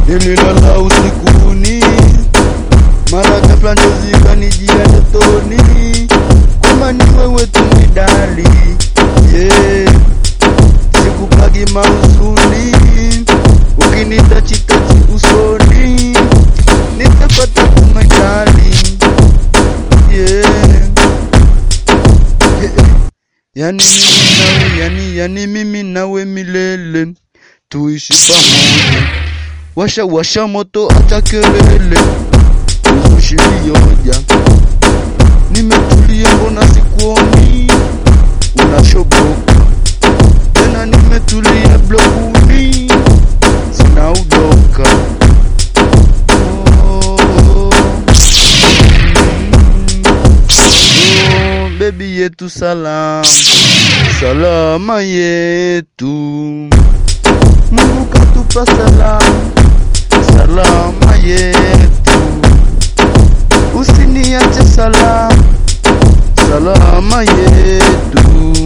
nililala usikuni, mara ghafla njozi kanijia ndotoni, kwamba ni wewe tu midali, yeah. Sikupagi mausuni, ukinitachitachi usoni, nitapata kumedali, yeah. Yani mimi nawe, yani, yani mimi nawe milele tuishi pamoja, washa washa moto, acha kelele, uzushi vioja. Nimetulia, mbona sikuoni? Unashoboka tena, nimetulia blokuni, sina udoka oh, mm, oh, bebi yetu salam, salama yetu Mungu katupa salamu, salama yetu, usiniache salamu, salama yetu,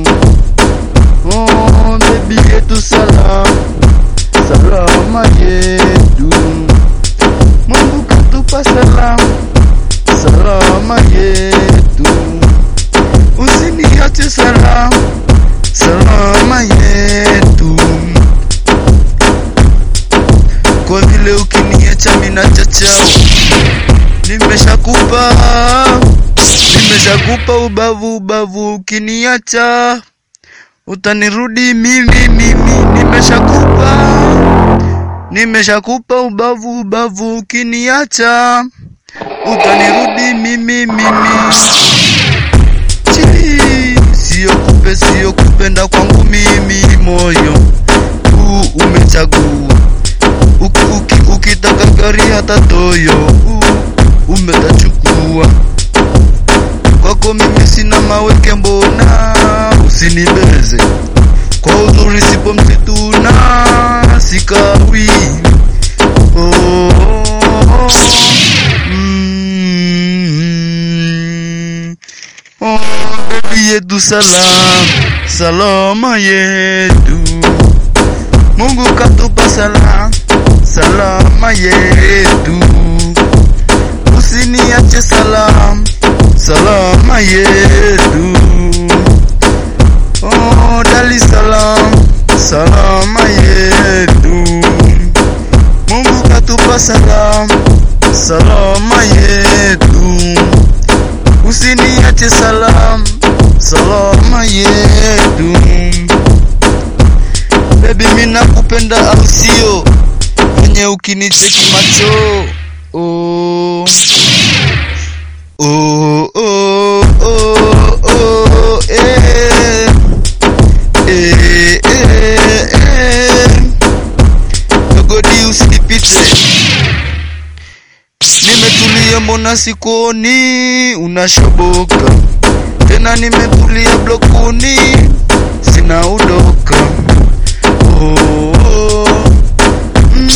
oh baby yetu salamu, salama yetu, Mungu katupa salamu, salama yetu, usiniache salamu, salama yetu kwa vile ukiniacha mina chachao, nimeshakupa nimeshakupa ubavu ubavu, ukiniacha utanirudi mimi mimi, nimeshakupa nimeshakupa ubavu ubavu, ukiniacha utanirudi mimi mimi. Chii, Sio kupe sio kupenda kwangu mimi, moyo huu umechagua Uki, uki, ukitaka gari hata toyo uh, umetachukua kwako mimi sina maweke mbona usinibeze kwa uzuri sipo msituna sikawi oh, mm, oh, bebi yetu salam salama yetu Mungu katupa salam salama yetu, usiniache salam salama yetu. Oh, Dar es Salaam salama yetu, Mungu katupa salam salama yetu, usiniache salam salama yetu. Baby mimi nakupenda au sio? Venye ukinicheki macho oh. Oh, oh, oh, oh, eh. Eh, eh, eh. Dogodi usinipite, nimetulia mbona sikuoni, unashoboka tena, nimetulia blokuni, sina udoka oh, mm,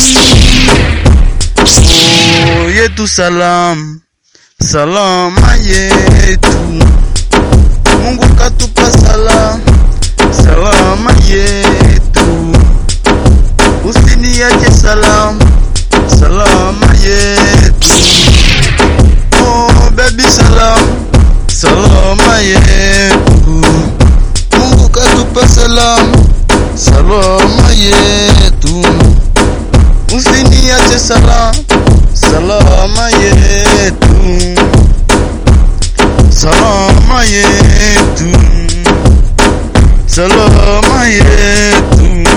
oh, yetu salam salama yetu, Mungu katupa salam salama yetu, usiniache salam salama yetu, oh baby salam salama yetu, Mungu katupa salam salama yetu, usiniache salam salama yetu, salama yetu, salama yetu.